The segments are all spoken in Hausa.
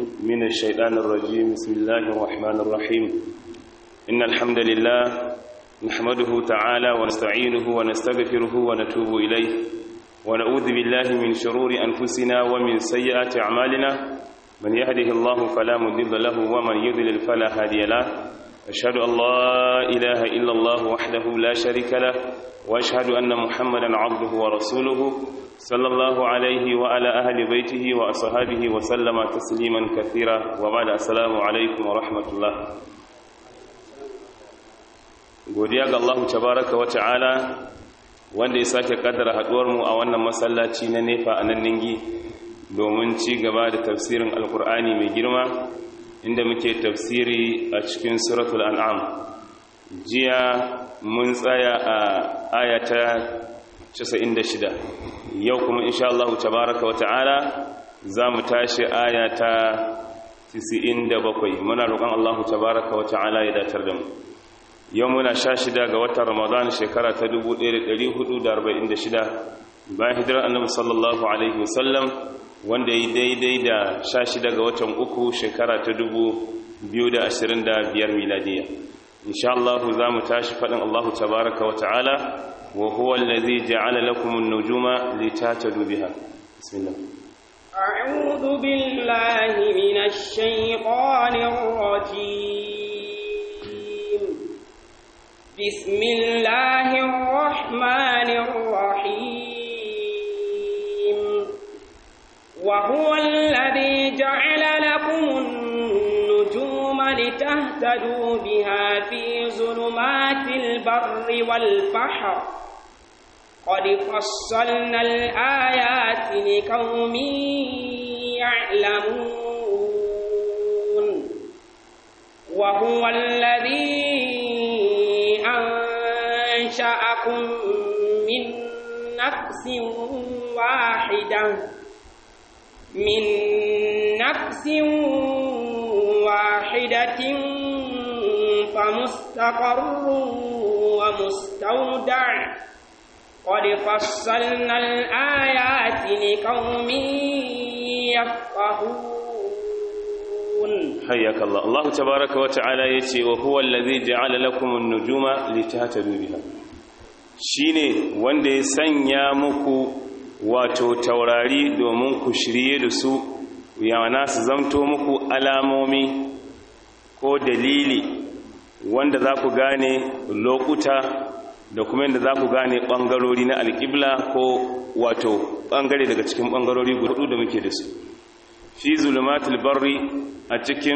من الشيطان الرجيم بسم الله الرحمن الرحيم إن الحمد لله نحمده تعالى ونستعينه ونستغفره ونتوب إليه ونعوذ بالله من شرور أنفسنا ومن سيئات أعمالنا من يهده الله فلا مضل له ومن يضلل فلا هادي له أشهد أن لا إله إلا الله وحده لا شريك له وأشهد أن محمدا عبده ورسوله صلى الله عليه وعلى أهل بيته وأصحابه وسلم تسليما كثيرا وبعد السلام عليكم ورحمة الله godiya ga Allah tabaraka wa ta'ala wanda ya sake kaddara haduwar mu a wannan masallaci na nefa a nan ningi domin ci gaba da tafsirin alkur'ani mai girma inda muke tafsiri a cikin suratul an'am jiya mun tsaya a ayata 96 yau kuma insha Allah tabaraka wa ta'ala za mu tashi ayata 97 muna roƙon Allah tabaraka wa ta'ala ya datar da mu yau muna sha shida ga watan ramadan shekara ta 1446 bayan hijirar annabi sallallahu alaihi wasallam wanda yi daidai da sha shida ga watan uku shekara ta 2025 miladiya insha Allah za mu tashi faɗin Allah tabaraka wa ta'ala wa huwa allazi ja'ala lakum an-nujuma litatadu biha bismillah أعوذ بالله من الشيطان الرجيم بسم الله الرحمن الرحيم وهو الذي جعل لكم النجوم لتهتدوا بها في ظلمات البر والبحر قد فصلنا الآيات لقوم يعلمون وهو الذي أنشأكم من نفس واحدة من نفس واحدة فمستقر ومستودع قد فصلنا الآيات لقوم يفقهون حياك الله الله تبارك وتعالى يتي وهو الذي جعل لكم النجوم لتهتدوا بها shine wanda ya sanya muku wato taurari domin ku shirye da su yana su zamto muku alamomi ko dalili wanda za ku gane lokuta da kuma yadda za ku gane ɓangarori na alƙibla ko wato ɓangare daga cikin ɓangarori hudu da muke da su fi zulumatul barri a cikin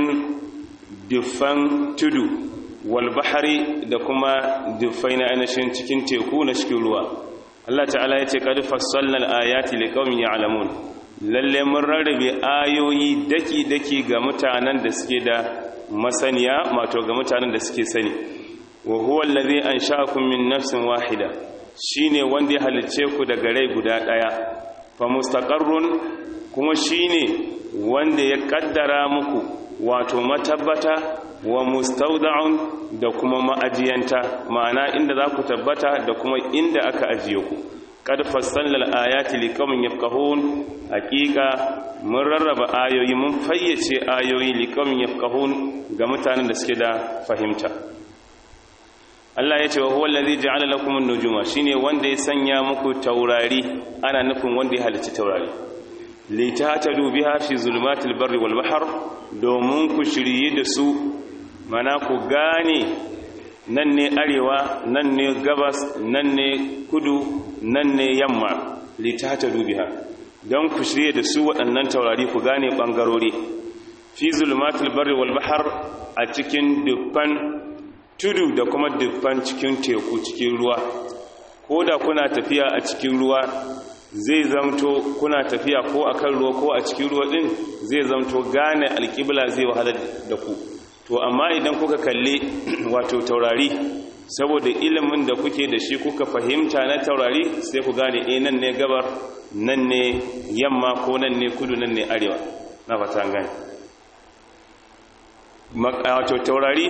dufan tudu walbahari da kuma dufai na ainihin cikin teku na cikin ruwa Allah ta'ala ya ce qad fassalna al-ayati liqaumin ya'lamun lalle mun rarrabe ayoyi daki daki ga mutanen da suke da masaniya mato ga mutanen da suke sani wa huwa allazi ansha'akum min nafsin wahida shine wanda ya halice ku daga rai guda daya fa mustaqarrun kuma shine wanda ya kaddara muku wato matabbata wa mustawda'un da kuma ma'ajiyanta ma'ana inda za ku tabbata da kuma inda aka ajiye ku qad fassalna al-ayati liqaumin yafqahun haqiqa mun rarraba ayoyi mun fayyace ayoyi liqaumin yafqahun ga mutanen da suke da fahimta Allah ya ce wa huwa allazi ja'ala lakum an-nujuma shine wanda ya sanya muku taurari ana nufin wanda ya halicci taurari litatadu biha fi zulumatil barri wal bahr domin ku shirye da su mana ku gane nan ne arewa nan ne gabas nan ne kudu nan ne yamma litatadu biha don ku shirye da su waɗannan taurari ku gane ɓangarori fi zulumatil barri wal bahr a cikin dukkan tudu da kuma dukkan cikin teku cikin ruwa ko da kuna tafiya a cikin ruwa zai zamto kuna tafiya ko a kan ruwa ko a cikin ruwa din zai zamto gane alƙibla zai wahala da ku to amma idan kuka kalli wato taurari saboda ilimin da kuke da shi kuka fahimta na taurari sai ku gane eh nan ne gabar nan ne yamma ko nan ne kudu nan ne arewa na fata gane wato taurari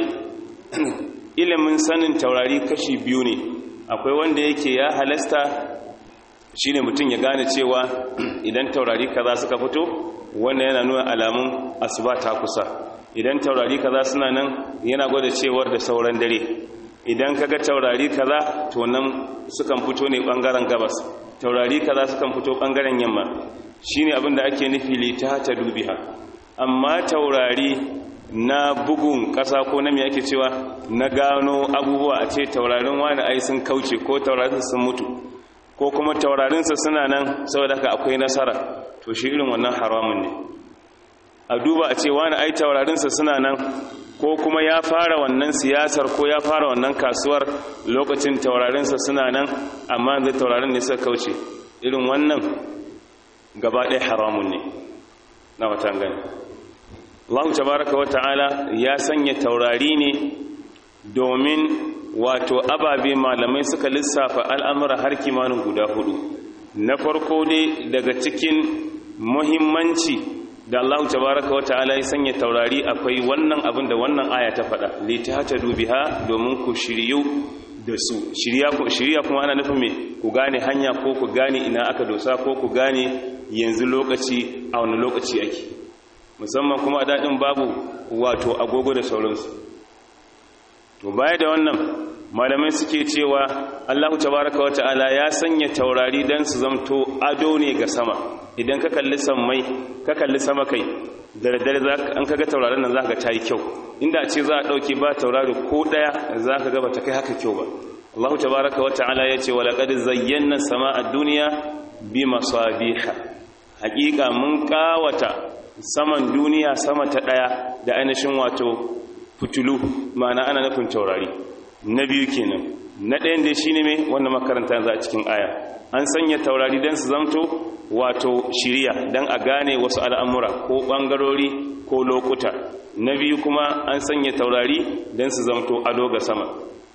ilimin sanin taurari kashi biyu ne akwai wanda yake ya halasta shine mutum ya gane cewa idan taurari kaza suka fito wannan yana nuna alamun asuba ta kusa idan taurari kaza suna nan yana gwada cewar da sauran dare idan kaga taurari kaza to nan sukan fito ne bangaren gabas taurari kaza sukan fito bangaren yamma shine abin da ake nufi lita ta dubiha amma taurari na bugun ƙasa ko na me ake cewa na gano abubuwa a ce taurarin wani ai sun kauce ko taurarin sun mutu ko kuma taurarinsa suna nan saboda haka akwai nasara to shi irin wannan haramun ne a duba a ce wani ai taurarinsa suna nan ko kuma ya fara wannan siyasar ko ya fara wannan kasuwar lokacin taurarinsa suna nan amma zai taurarin ne suka kauce irin wannan gaba ɗaya haramun ne na watan gani Allah tabaraka wata'ala ya sanya taurari ne domin wato ababe malamai suka lissafa al'amura har kimanin guda hudu na farko dai daga cikin muhimmanci da Allah tabaraka wata'ala ya sanya taurari akwai wannan abin da wannan aya ta faɗa litata dubiha domin ku shiryu da su shirya kuma ana nufin me ku gane hanya ko ku gane ina aka dosa ko ku gane yanzu lokaci a wani lokaci ake musamman kuma a daɗin babu wato agogo da sauransu to baya da wannan malamai suke cewa allahu tabaraka wa ta'ala ya sanya taurari don su zamto ado ne ga sama idan ka kalli sammai ka kalli sama kai da daddare an kaga taurarin nan za ka ta yi kyau inda ce za a ɗauke ba taurari ko ɗaya za ka gaba ta kai haka kyau ba allahu tabaraka wa ta'ala ya ce walaƙad zayyana sama a duniya bi masabiha haƙiƙa mun ƙawata saman duniya sama ta ɗaya da ainihin wato fitulu ma'ana ana nufin taurari na biyu kenan na ɗayan da shi ne mai wanda makaranta za a cikin aya an sanya taurari don su zamto wato shirya don a gane wasu al'amura ko ɓangarori ko lokuta na biyu kuma an sanya taurari don su zamto ado ga sama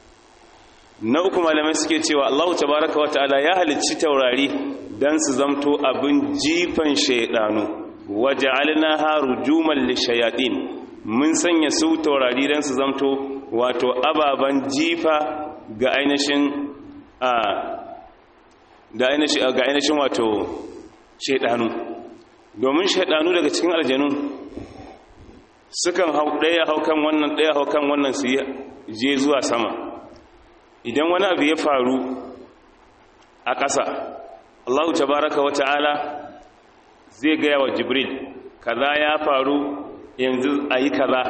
na uku malamai suke cewa allahu tabaraka wa ta'ala ya halicci taurari don su zamto abin jifan shaidanu waje alina rujuman lishayaɗin mun sanya su taurari don su zamto wato ababen jifa ga ainihin ga ainihin wato shaidanu domin shaidanu daga cikin aljanu sukan hau ɗaya haukan wannan ɗaya haukan wannan su je zuwa sama idan wani abu ya faru a ƙasa allahu tabaraka wa ta'ala zai gaya wa jibril kaza ya faru yanzu a yi kaza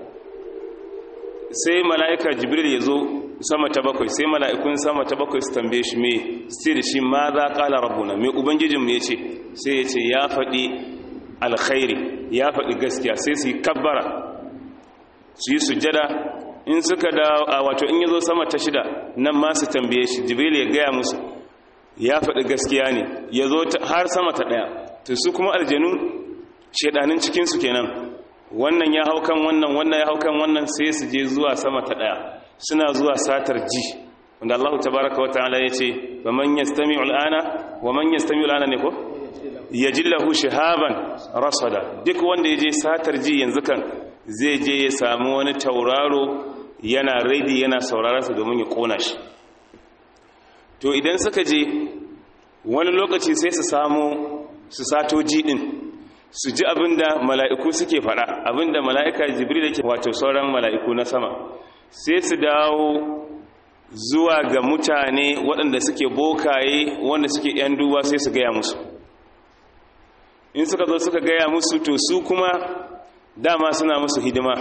sai mala'ika jibril ya zo sama ta bakwai sai mala'ikun sama ta bakwai su tambaye shi mai sai da shi ma za ƙala rabuna mai ubangijinmu ya ce sai ya ce ya faɗi alkhairi ya faɗi gaskiya sai su yi kabbara su yi sujada in suka da a wato in ya zo sama ta shida nan ma su tambaye shi jibril ya gaya musu ya faɗi gaskiya ne ya zo har sama ta ɗaya to su kuma aljanu shaidanin cikinsu kenan wannan ya hau kan wannan wannan ya hau kan wannan sai su je zuwa sama ta ɗaya suna zuwa satar ji wanda Allah tabaraka wa ta'ala ya ce wa man yastami'u al'ana wa man yastami'u al'ana ne ko yajillahu shihaban rasada duk wanda ya je satar ji yanzu kan zai je ya samu wani tauraro yana raidi yana sauraron sa domin ya kona shi to idan suka je wani lokaci sai su samu su sato ji din su ji abinda mala'iku suke faɗa abinda mala'ika jibril yake wato sauran mala'iku na sama sai su dawo zuwa ga mutane waɗanda suke bokaye wanda suke ‘yan duba sai su gaya musu in suka zo suka gaya musu to su kuma dama suna musu hidima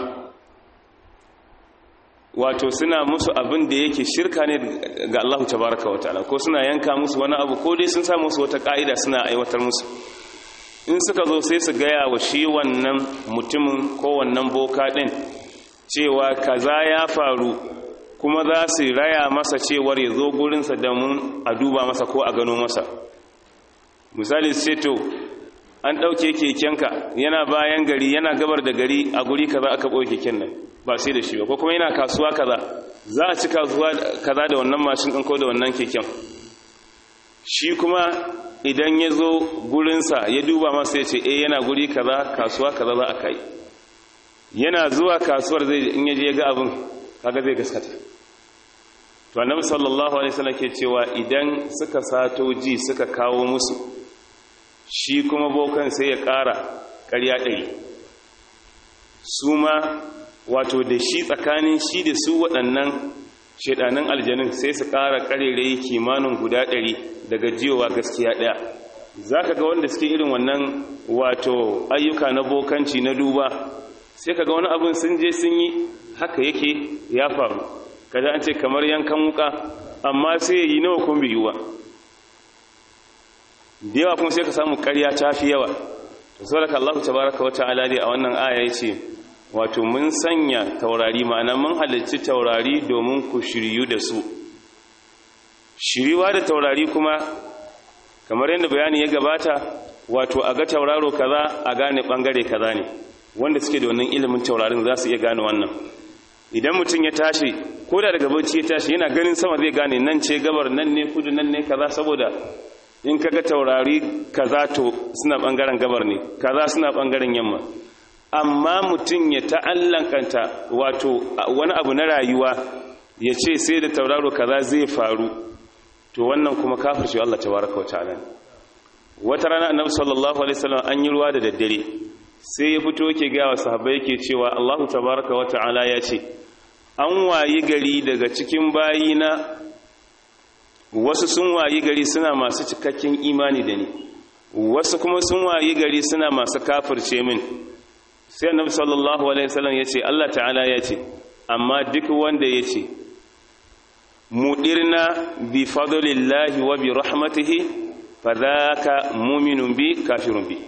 wato suna musu abin da yake shirka ne ga Allah tabaraka wa ta'ala ko suna yanka musu wani abu ko dai sun sa musu wata ka'ida suna aiwatar musu in suka zo sai su gaya wa shi wannan mutumin ko wannan boka ɗin cewa kaza ya faru kuma za su raya masa cewar ya zo gurinsa da mun a duba masa ko a gano masa misali su ce to an ɗauke kekenka yana bayan gari yana gabar da gari a guri kaza aka ɓoye keken nan ba sai da shi ba ko kuma yana kasuwa kaza za a ci kasuwa kaza da wannan mashin ɗin ko da wannan keken shi kuma idan ya zo gurinsa ya duba masa ya ce eh yana guri kaza kasuwa kaza za a kai yana zuwa kasuwar zai in yaje ya ga abin kaga zai gaskata to annabi sallallahu alaihi wasallam ke cewa idan suka sato ji suka kawo musu shi kuma bokan sai ya ƙara ƙarya ɗari su ma wato da shi tsakanin shi da su waɗannan shaidanin aljanin sai su ƙara ƙarerai kimanin guda ɗari daga jiyowa gaskiya ɗaya za ka ga wanda suke irin wannan wato ayyuka na bokanci na duba sai ka ga wani abin sun je sun yi haka yake ya faru kada an ce kamar yankan wuka amma sai yi nawa kun biyuwa da yawa kuma sai ka samu ƙarya ta fi yawa to saboda Allah tabaraka wa ta'ala dai a wannan aya yace wato mun sanya taurari ma'ana mun halicci taurari domin ku shiryu da su shiriwa da taurari kuma kamar yadda bayani ya gabata wato a ga tauraro kaza a gane bangare kaza ne wanda suke da wannan ilimin taurarin za su iya gane wannan idan mutum ya tashi ko da daga bacci ya tashi yana ganin sama zai gane nan ce gabar nan ne kudu nan ne kaza saboda in kaga taurari kaza to suna bangaren gabar ne kaza suna bangaren yamma amma mutum ya ta'allankanta wato wani abu na rayuwa ya ce sai da tauraro kaza zai faru to wannan kuma kafirce Allah tabaraka wa ta'ala wata rana annabi sallallahu alaihi wasallam an yi ruwa da daddare sai ya fito yake ga wa sahabbai yake cewa Allah tabaraka wa ta'ala ya ce an wayi gari daga cikin bayina wasu sun wayi gari suna masu cikakken imani da ni wasu kuma sun wayi gari suna masu kafirce min sai annabi sallallahu alaihi wasallam yace Allah ta'ala yace amma duk wanda yace mudirna bi fadlillahi wa bi rahmatihi fadhaka mu'minun bi kafirun bi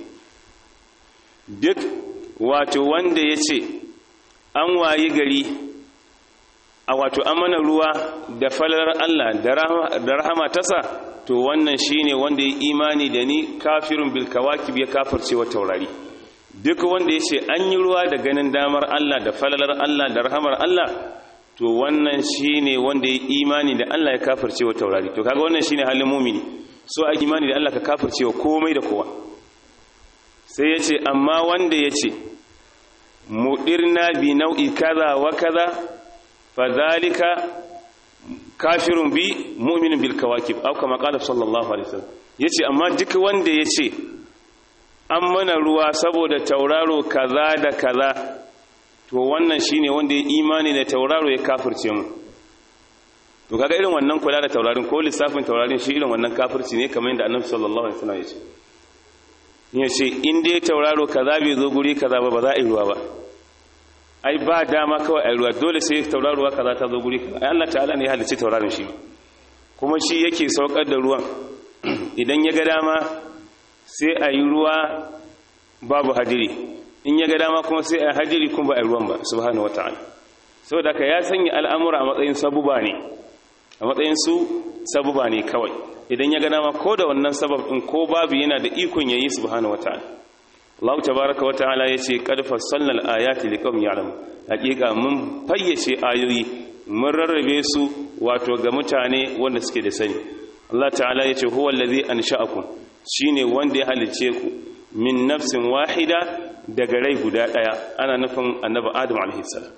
duk wato wanda yace an wayi gari a wato amana ruwa da falar Allah da rahama tasa to wannan shine wanda ya imani da ni kafirun bil kawakib ya kafirce wa taurari duk wanda ya ce an yi ruwa da ganin damar Allah da falalar Allah da rahamar Allah to wannan shine wanda ya imani da Allah ya kafirce wa taurari to kaga wannan shine halin mumini so a imani da Allah ka kafirce wa komai da kowa sai ya ce amma wanda ya ce mudirna bi nau'i kaza wa kaza fadhalika kafirun bi mu'minun bil kawakib aw kama qala sallallahu alaihi wasallam yace amma duk wanda yace an mana ruwa saboda tauraro kaza da kaza to wannan shine wanda ya imani da tauraro ya kafirce mu to kaga irin wannan kula da taurarin ko lissafin taurarin shi irin wannan kafirci ne kamar yadda annabi sallallahu alaihi wasallam yace yace in dai tauraro kaza bai zo guri kaza ba ba za a yi ruwa ba ai ba dama kawai a ruwa dole sai tauraruwa kaza ta zo guri kaza ai Allah ta'ala ne ya halicci taurarin shi kuma shi yake saukar da ruwan idan ya ga dama sai a yi ruwa babu hadiri in ya ga dama kuma sai a hadiri kuma ba a ruwan ba subhanahu wata'ala saboda ka ya sanya al'amura a matsayin sabuba ne a matsayin su sabuba ne kawai idan ya ga dama ko da wannan sabab din ko babu yana da ikon yayi subhanahu wata'ala Allah tabaraka wa ta'ala yace qad fassalna al-ayati liqaumin ya'lamun hakika mun fayyace ayoyi mun rarrabe su wato ga mutane wanda suke da sani Allah ta'ala yace huwa allazi ansha'akum shine wanda ya halice ku min nafsin wahida daga rai guda daya ana nufin annabi Adam alaihi salam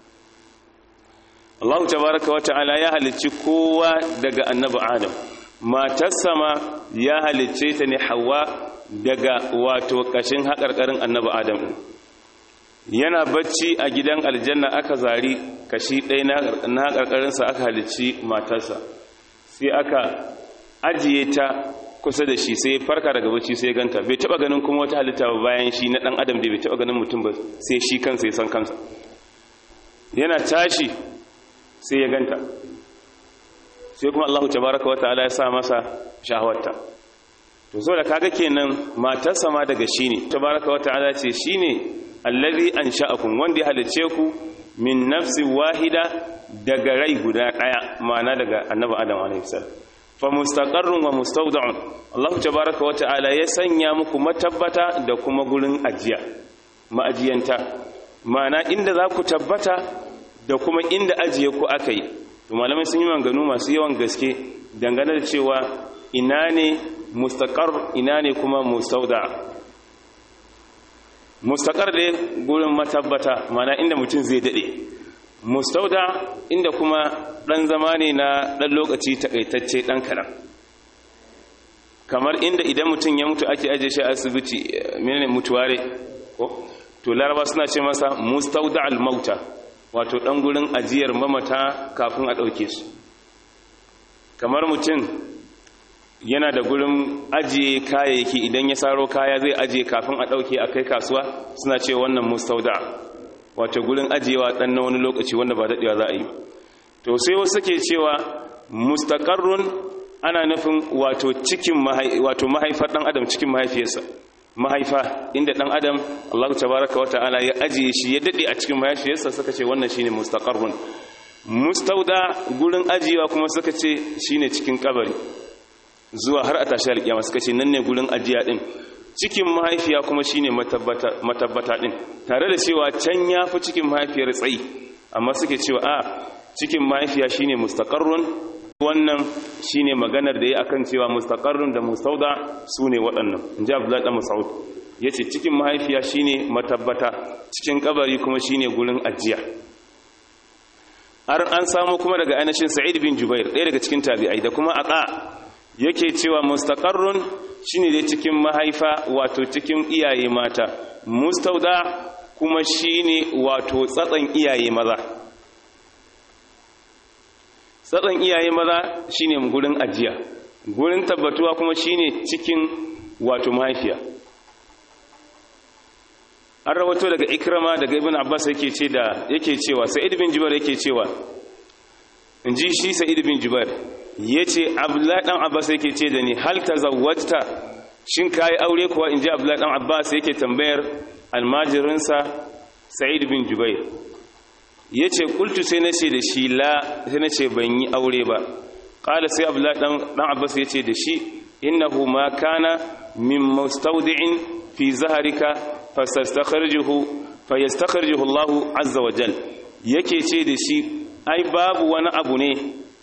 Allah tabaraka wa ta'ala ya halicci kowa daga annabi Adam matarsa ma ya halicce ta ne Hawwa daga wato kashin haƙarƙarin annabi adam yana bacci a gidan aljanna aka zari kashi ɗaya na haƙarƙarinsa aka halicci matarsa sai aka ajiye ta kusa da shi sai farka daga bacci sai ganta bai taɓa ganin kuma wata halitta ba bayan shi na ɗan adam da bai taɓa ganin mutum ba sai shi kansa ya san kansa yana tashi sai ya ganta sai kuma allahu tabaraka wa ta'ala ya sa masa shahawarta to so da kaga kenan matarsa ma daga shi ne tabaraka wa ta'ala ce shine allazi ansha'akum wanda ya halice ku min nafsi wahida daga rai guda daya ma'ana daga annabi adam alaihi salam fa mustaqarrun wa mustawda'un Allah tabaraka wa ta'ala ya sanya muku matabbata da kuma gurin ajiya ma'ajiyanta ma'ana inda za ku tabbata da kuma inda ajiye ku akai to malamai sun yi manganu masu yawan gaske dangane da cewa ina ne mustaqar ina ne kuma mustauda mustaqar da gurin matabbata mana inda mutum zai dade mustauda inda kuma ɗan zama ne na ɗan lokaci takaitacce ɗan kaɗan kamar inda idan mutum ya mutu ake ajiye shi a asibiti menene mutuware ko to laraba suna ce masa mustauda al-mauta wato ɗan gurin ajiyar mamata kafin a ɗauke su kamar mutum yana da gurin ajiye kayayyaki idan ya saro kaya zai ajiye kafin a ɗauke a kai kasuwa suna ce wannan mustauda wato gurin ajiyewa ɗan na wani lokaci wanda ba daɗewa za a yi to sai wasu ke cewa mustaƙarrun ana nufin wato cikin wato mahaifar ɗan adam cikin mahaifiyarsa mahaifa inda ɗan adam Allah tabaraka wata'ala ya ajiye shi ya daɗe a cikin mahaifiyarsa suka ce wannan shine mustaqarrun mustauda gurin ajiyewa kuma suka ce shine cikin kabari zuwa har a tashi alƙiyama suka ce nan ne gurin ajiya din cikin mahaifiya kuma shine matabbata matabbata din tare da cewa can yafi cikin mahaifiyar tsayi amma suke cewa a cikin mahaifiya shine mustaqarrun wannan shine maganar da ya akan cewa mustaqarrun da mustauda sune waɗannan inji Abdullahi dan Mas'ud yace cikin mahaifiya shine matabbata cikin kabari kuma shine gurin ajiya har an samu kuma daga ainihin Sa'id bin Jubair ɗaya daga cikin tabi'ai da kuma Aqa yake cewa mustaqarrun shine dai cikin mahaifa wato cikin iyaye mata mustauda kuma shine wato tsatsan iyaye maza tsatsan iyaye maza shine gurin ajiya gurin tabbatuwa kuma shine cikin wato mahaifiya an rawato daga ikrama daga ibn abbas yake ce da yake cewa sa'id bin jubair yake cewa inji shi sa'id bin jubair yace abdullahi dan abbas yake ce da ni hal tazawwajta shin kai aure kuwa inji abdullahi dan abbas yake tambayar almajirinsa sa'id bin jubair ya ce kultu sai na ce da shi la sai na ce ban yi aure ba ƙala sai abu ɗan abbas ya ce da shi innahu ma kana min mustaudi'in fi zaharika fayastakharjuhu Allah azza wa jal yake ce da shi ai babu wani abu ne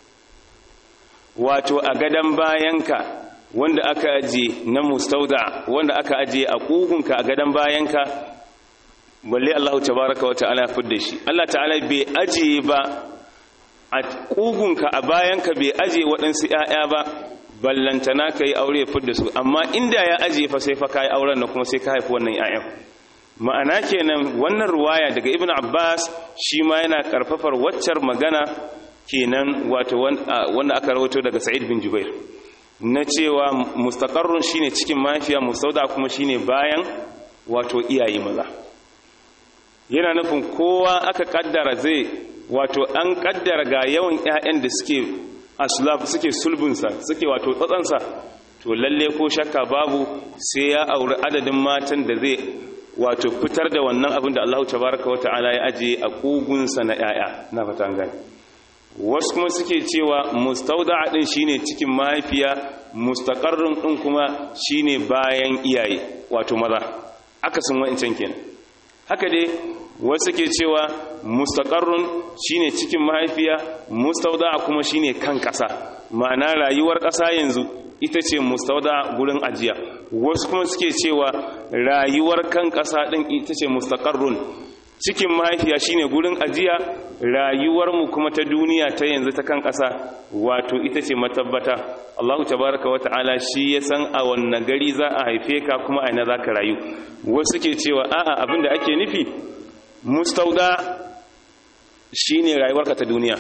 wato a gadan bayanka wanda aka aje na mustauda wanda aka aje a kugunka a gadan bayanka balle Allah tabaraka wata'ala ya fidda shi Allah ta'ala bai ajiye ba a kugunka a bayanka bai ajiye waɗansu ‘ya'ya ba ballantana ka yi aure ya fidda su amma inda ya ajiye fa sai fa ka yi auren na kuma sai ka haifi wannan ‘ya'yan ma'ana kenan wannan ruwaya daga ibn abbas shi ma yana karfafar waccar magana kenan wato wanda aka rawato daga sa'id bin jubair na cewa mustaqarrun shine cikin mafiya musauda kuma shine bayan wato iyaye maza yana nufin kowa aka kaddara zai wato an kaddara ga yawan ƴaƴan da suke aslab suke sulbinsa suke wato tsatsansa to lalle ko shakka babu sai ya auri adadin matan da zai wato fitar da wannan abin da Allah tabaraka wa ta'ala ya aje a kugunsa na ƴaƴa na fatan gani wasu kuma suke cewa mustauda'a din shine cikin mahaifiya mustaqarrun din kuma shine bayan iyaye wato maza akasin wa'incan kenan haka dai wasu ke cewa mustaqarrun shine cikin mahaifiya mustauda kuma shine kan ƙasa ma'ana rayuwar ƙasa yanzu ita ce mustauda gurin ajiya wasu kuma suke cewa rayuwar kan ƙasa ɗin ita ce mustaqarrun cikin mahaifiya shine gurin ajiya rayuwar mu kuma ta duniya ta yanzu ta kan ƙasa wato ita ce matabbata Allahu tabaraka wa ta'ala shi ya san a wannan gari za a haife ka kuma a ina za ka rayu wasu ke cewa a'a abinda ake nufi mustauda shine rayuwarka ta duniya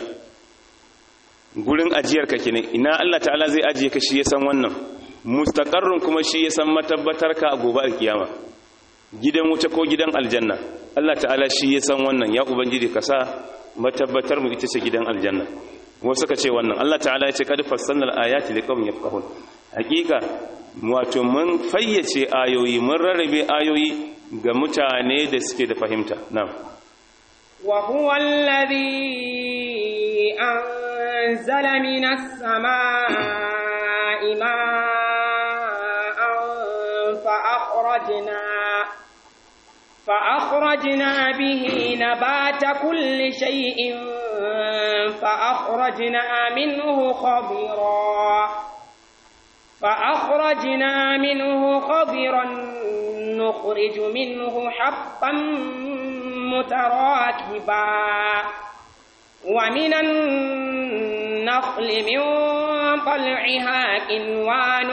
gurin ajiyarka kenan ina Allah ta'ala zai ajiye ka shi ya san wannan mustaqarrun kuma shi ya san matabbatarka a gobe alkiyama gidan wuta ko gidan aljanna Allah ta'ala shi ya san wannan ya ubangiji ka sa matabbatar mu ita ce gidan aljanna wasu ka ce wannan Allah ta'ala ya ce kad fassalnal ayati liqaumin yafqahun hakika wato mun fayyace ayoyi mun rarrabe ayoyi ga mutane da suke da fahimta na'am wa huwa alladhi anzala minas samaa'i ma'an fa akhrajna فأخرجنا به نبات كل شيء فأخرجنا منه خضرا فأخرجنا منه خضرا نخرج منه حبا متراكبا ومن النخل من طلعها كنوان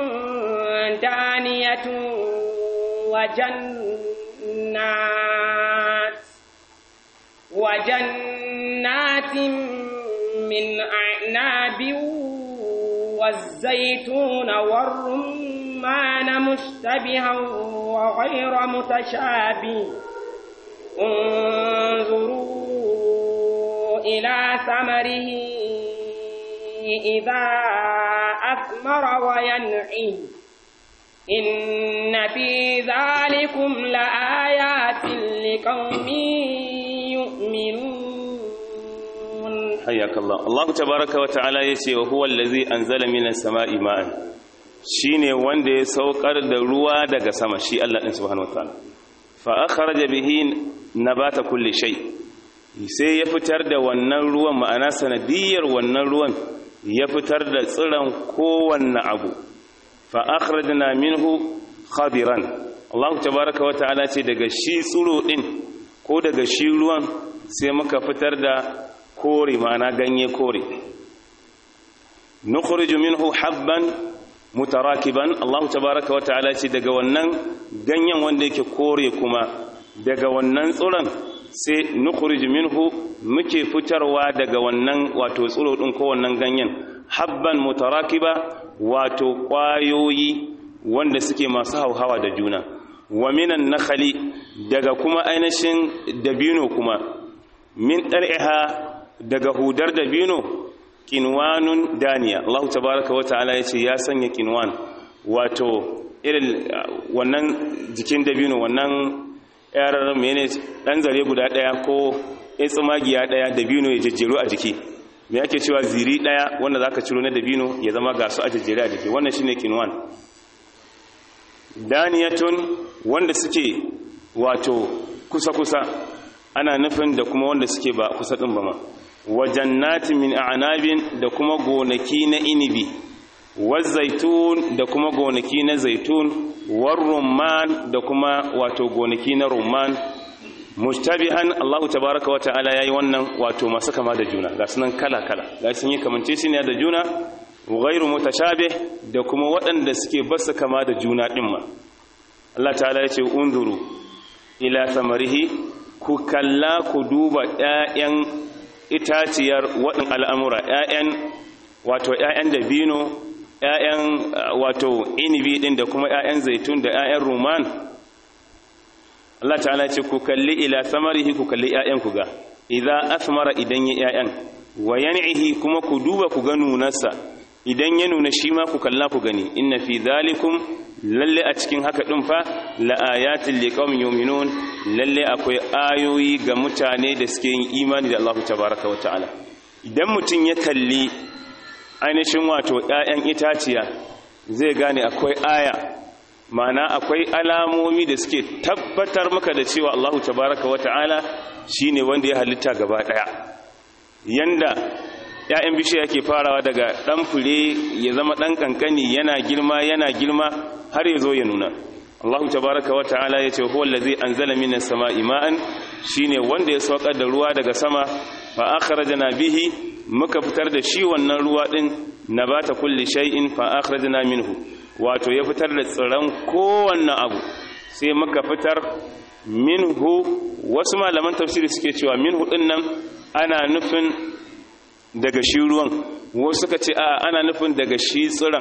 دانية وجنات وجنات من أعناب والزيتون والرمان مشتبها وغير متشابه انظروا إلى ثمره إذا أثمر وينعي إن في ذلكم لآيات لقوم يؤمنون حياك الله الله تبارك وتعالى يشي وهو الذي أنزل من السماء ماء shine wanda ya saukar da ruwa daga sama shi Allah din subhanahu wataala fa akhraja bihi nabata kulli shay sai ya fitar da wannan ruwan ma'ana sanadiyar wannan ruwan ya fitar da tsiran kowanne abu fa akhrajna minhu khadiran Allah tabaaraka wataala ce daga shi tsuro din ko daga shi ruwan sai muka fitar da kore ma'ana ganye kore nukhriju minhu habban mutarakiban Allah tabaaraka wataala ce daga wannan ganyen wanda yake kore kuma daga wannan tsuron sai nukhriju minhu muke fitarwa daga wannan wato tsuro din ko wannan ganyen habban mutarakiba wato kwayoyi wanda suke masu hauhawa da juna wa minan nakhali daga kuma ainihin dabino kuma min ɗar'iha daga hudar dabino kinwanun daniya Allah tabaraka wa ta'ala yace ya sanya kinwan wato irin wannan jikin dabino wannan yar mene dan zare guda daya ko tsumagiya daya dabino ya jejjero a jiki me yake cewa ziri daya wanda zaka ciro na dabino ya zama gasu a jejjere a jiki wannan shine kinwan daniyatun wanda suke wato kusa-kusa ana nufin da kuma wanda suke ba kusa ɗin ba ma wajannatin min a'nabin da kuma gonaki na inibi zaitun da kuma gonaki na zaitun war rumman da kuma wato gonaki na rumman mushtabihan Allahu tabaraka wa ta'ala yayi wannan wato masu kama da juna ga sunan kala kala ga sun yi kamanceceniya da juna ghairu mutashabih da kuma waɗanda suke basu kama da juna din ma Allah ta'ala ya ce unzuru ila samarihi ku kalla ku duba ƴaƴan itaciyar waɗin al'amura ƴaƴan wato ƴaƴan dabino ƴaƴan wato inibi din da kuma ƴaƴan zaitun da ƴaƴan ruman Allah ta'ala ce ku kalli ila samarihi ku kalli ƴaƴan ku ga idza asmara idan ya ƴaƴan wa yan'ihi kuma ku duba ku ga nunarsa idan ya nuna shi ma ku kalla ku gani inna fi zalikum lalle a cikin haka din fa la ayatin liqaumin yu'minun lalle akwai ayoyi ga mutane da suke yin imani da Allah tabaaraka wa ta'ala idan mutun ya kalli ainihin wato ƴaƴan itaciya zai gane akwai aya ma'ana akwai alamomi da suke tabbatar maka da cewa Allah tabaaraka wa ta'ala shine wanda ya halitta gaba daya yanda ‘ya'yan bishiya yake farawa daga ɗan fure ya zama ɗan ƙanƙani yana girma yana girma har ya zo ya nuna Allahu tabaraka wa ta'ala ya ce huwa allazi anzala minas sama'i ma'an shine wanda ya saukar da ruwa daga sama fa akhrajna bihi muka fitar da shi wannan ruwa din nabata kulli shay'in fa akhrajna minhu wato ya fitar da tsiran kowanne abu sai muka fitar minhu wasu malaman tafsiri suke cewa minhu din nan ana nufin daga shi ruwan wasu suka ce a ana nufin daga shi tsiran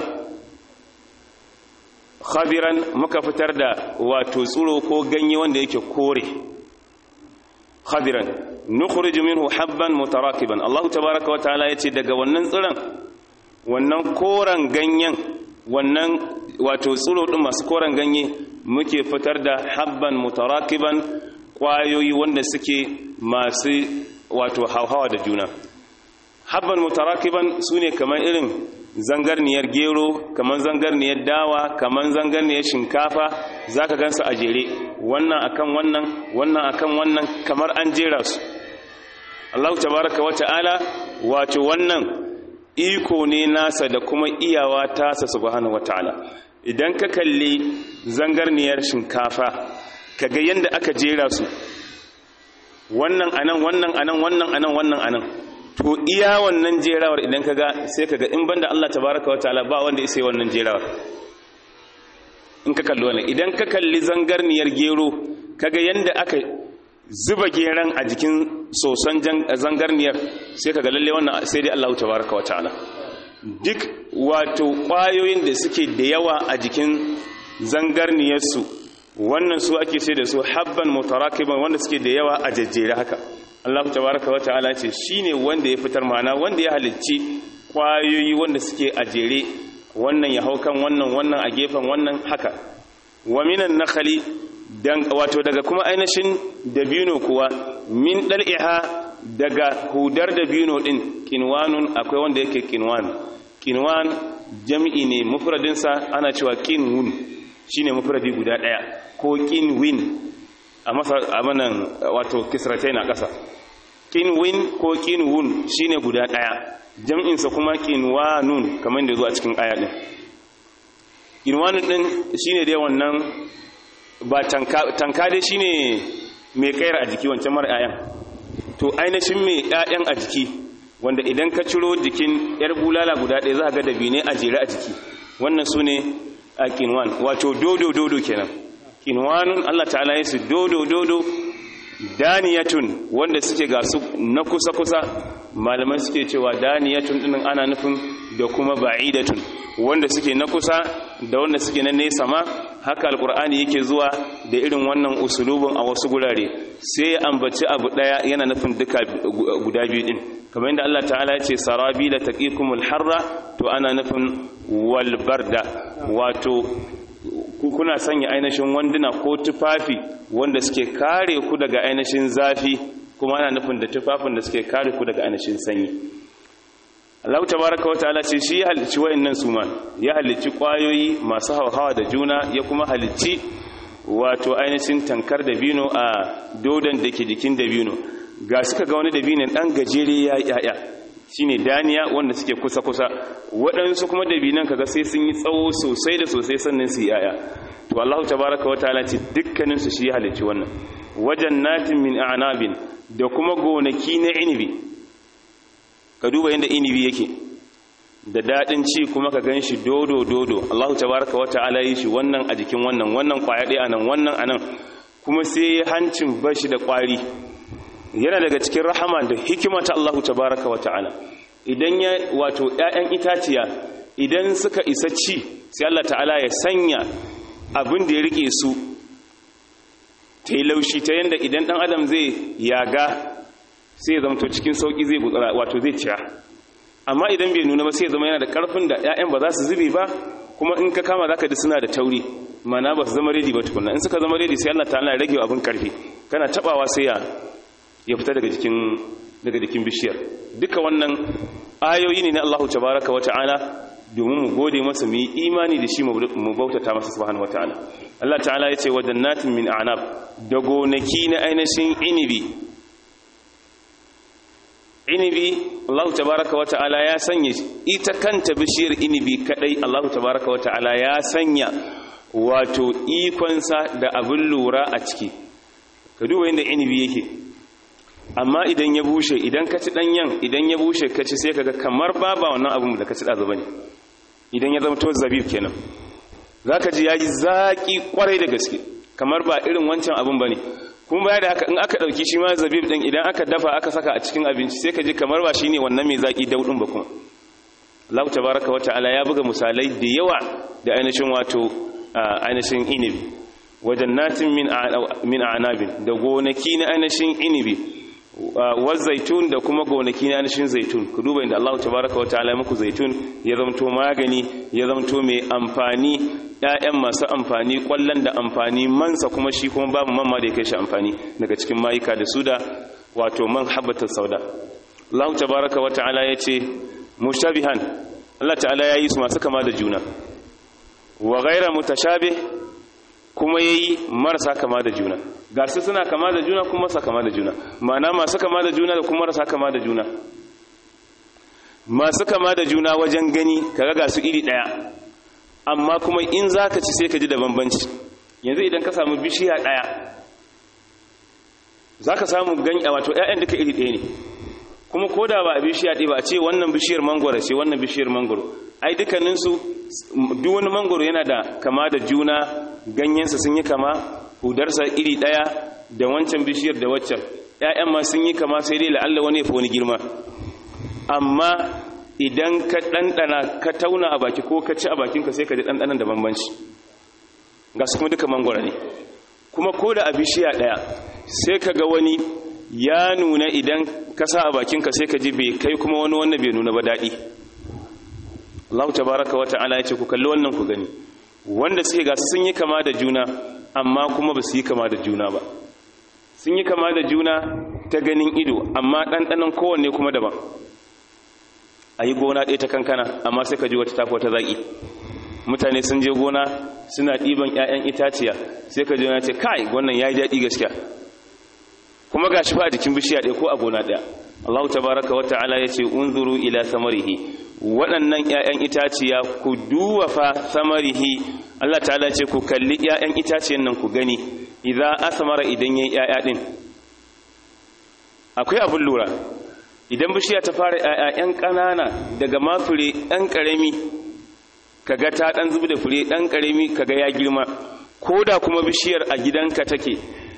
khabiran muka fitar da wato tsiro ko ganye wanda yake kore khabiran nukhriju minhu habban mutarakiban Allah tabaaraka wa ta'ala yace daga wannan tsiran wannan koran ganyen wannan wato tsiro din masu koran ganye muke fitar da habban mutarakiban kwayoyi wanda suke masu wato hauhawa da juna habban mutarakiban su ne kamar irin zangarniyar gero kamar zangarniyar dawa kamar zangarniyar shinkafa za ka gansu a jere wannan akan wannan wannan akan wannan kamar an jera su Allah tabaraka wa ta'ala wato wannan iko ne nasa da kuma iyawa tasa subhanahu wa ta'ala idan ka kalli zangarniyar shinkafa kaga yanda aka jera su wannan anan wannan anan wannan anan wannan anan to iya wannan jerawar idan kaga sai kaga in banda Allah tabaraka wa ta'ala ba wanda ya sai wannan jerawar in ka kalli wannan idan ka kalli zangarniyar gero kaga yanda aka zuba geran a jikin soson zangarniyar sai kaga lalle wannan sai dai Allah tabaraka wa ta'ala duk wato kwayoyin da suke da yawa a jikin zangarniyarsu wannan su ake sai da su habban mutarakiban wanda suke da yawa a jajjere haka Allah tabaraka wa ta'ala ce shine wanda ya fitar mana wanda ya halicci kwayoyi wanda suke a jere wannan ya hau kan wannan wannan a gefen wannan haka wa minan nakhali dan wato daga kuma ainihin dabino kuwa min dal'iha daga hudar dabino din kinwanun akwai wanda yake kinwan kinwan jami'i ne mufradinsa ana cewa kinwun shine mufradi guda daya ko kinwin a masa abanan wato kisratai na ƙasa kinwin ko kinwun shine guda daya jam'insa kuma kinwanun kamar da zuwa cikin aya din kinwanun din shine dai wannan ba tanka tanka dai shine mai kayar a jiki wancan mara ayan to ainihin mai ƴaƴan a jiki wanda idan ka ciro jikin yar bulala guda ɗaya za ka ga dabine a jere a jiki wannan su ne a kinwan wato dodo dodo kenan kinwanun Allah ta'ala ya su dodo dodo daniyatun wanda suke ga su na kusa kusa malaman suke cewa daniyatun dinin ana nufin da kuma ba'idatun wanda suke na kusa da wanda suke na nesa ma haka alkur'ani yake zuwa da irin wannan usulubin a wasu gurare sai ya ambaci abu daya yana nufin duka guda biyu din kamar yadda Allah ta'ala ya ce sarabila taqikumul harra to ana nufin wal barda wato kuna sanya ainihin wanduna ko tufafi wanda suke kare ku daga ainihin zafi kuma ana nufin da tufafin da suke kare ku daga ainihin sanyi Allah tabaraka wa ta'ala ce shi ya halicci wayannan su ma ya halicci kwayoyi masu hauhawa da juna ya kuma halicci wato ainihin tankar da bino a dodon da ke jikin da bino ga suka ga wani da binin dan gajere ya yaya shine daniya wanda suke kusa kusa waɗansu kuma da binan kaga sai sun yi tsawo sosai da sosai sannan su yaya to Allah tabaraka wa ta'ala ce dukkanin su shi ya halicci wannan wajen natin min a'nabin da kuma gonaki na inibi ka duba yadda inibi yake da daɗin ci kuma ka gan shi dodo dodo Allahu tabaraka wa ta'ala yi shi wannan a jikin wannan wannan kwaya ɗaya anan wannan anan kuma sai hancin bashi da ƙwari yana daga cikin rahama da hikima ta Allahu tabaraka wa ta'ala idan ya wato ƴaƴan itaciya idan suka isa ci sai Allah ta'ala ya sanya abin da ya rike su ta yi laushi ta yadda idan ɗan adam zai yaga sai ya zamto cikin sauki zai gutsara wato zai ciya amma idan bai nuna ba sai ya zama yana da karfin da ƴaƴan ba za su zube ba kuma in ka kama zaka ji suna da tauri mana ba su zama ready ba tukunna in suka zama ready sai Allah ta'ala ya rage abin karfi kana tabawa sai ya ya fita daga jikin daga jikin bishiyar duka wannan ayoyi ne na Allah tabaraka wa ta'ala domin mu gode masa mu yi imani da shi mu bautata masa subhanahu wa ta'ala Allah ta'ala ya ce wa jannatin min a'nab da gonaki na ainihin inibi inibi Allah tabaraka wa ta'ala ya sanya ita kanta bishiyar inibi kadai Allah tabaraka wa ta'ala ya sanya wato ikonsa da abin lura a ciki ka duba yadda inibi yake amma idan ya bushe idan ka ci danyen idan ya bushe ka ci sai kaga kamar baba wannan abin da ka ci dazu bane idan ya zama to zabib kenan zaka ji yaji zaki kwarai da gaske kamar ba irin wancan abin bane kuma baya da haka in aka dauki shi ma zabib din idan aka dafa aka saka a cikin abinci sai ka ji kamar ba shine wannan mai zaki daudin ba kuma Allah tabaraka wa ta'ala ya buga misalai da yawa da ainihin wato ainihin inibi wajen natin min a'nabin da gonaki na ainihin inibi wa zaitun da kuma gonaki na ainihin zaitun ku duba inda Allah tabaraka wa ta'ala muku zaitun ya zamto magani ya zamto mai amfani ƴaƴan masu amfani kwallon da amfani mansa kuma shi kuma babu man ma da ya kai shi amfani daga cikin mayuka da su da wato man habbatar sauda Allah tabaraka wa ta'ala ya ce mushabihan Allah ta'ala ya yi su masu kama da juna wa ghaira mutashabih kuma yayi marasa kama da juna ga su suna kama da juna kuma marasa kama da juna ma'ana masu kama da juna da kuma marasa kama da juna masu kama da juna wajen gani kaga ga su iri daya amma kuma in zaka ci sai ka ji da bambanci yanzu idan ka samu bishiya daya zaka samu ganye wato ƴaƴan duka iri ɗaya ne kuma ko da ba a bishiya ɗaya ba a ce wannan bishiyar mangoro ce wannan bishiyar mangoro ai dukkaninsu duk wani mangoro yana da kama da juna ganyensa sun yi kama hudarsa iri ɗaya da wancan bishiyar da waccan ‘ya'yan ma sun yi kama sai dai la'alla wani ya fi wani girma amma idan ka ɗanɗana ka tauna a baki ko ka ci a bakinka sai ka ji ɗanɗanan da bambanci ga su kuma duka mangoro ne kuma ko da a bishiya ɗaya sai ka ga wani ya nuna idan ka sa a bakinka sai ka ji bai kai kuma wani wannan bai nuna ba daɗi Allah tabaraka wa ta'ala ya ce ku kalli wannan ku gani wanda suke gasu sun yi kama da juna amma kuma ba su yi kama da juna ba sun yi kama da juna ta ganin ido amma ɗanɗanon kowanne kuma daban a yi gona ɗaya ta kankana amma sai ka ji wata tafi wata zaƙi mutane sun je gona suna ɗiban 'ya'yan itaciya sai ka ji wani ce kai wannan ya yi daɗi gaskiya kuma ga shi fa a jikin bishiya ɗaya ko a gona ɗaya Allah tabaraka wa ta'ala ya ce unzuru ila samarihi waɗannan 'ya'yan itaciya ku duwa fa samarihi Allah ta'ala ce ku kalli 'ya'yan itaciyan nan ku gani idan asmara idan yayi 'ya'ya din akwai abin lura idan bishiya ta fara 'ya'yan ƙanana daga mafure ɗan ƙarami kaga ta ɗan zubi da fure ɗan ƙarami kaga ya girma ko da kuma bishiyar a gidanka take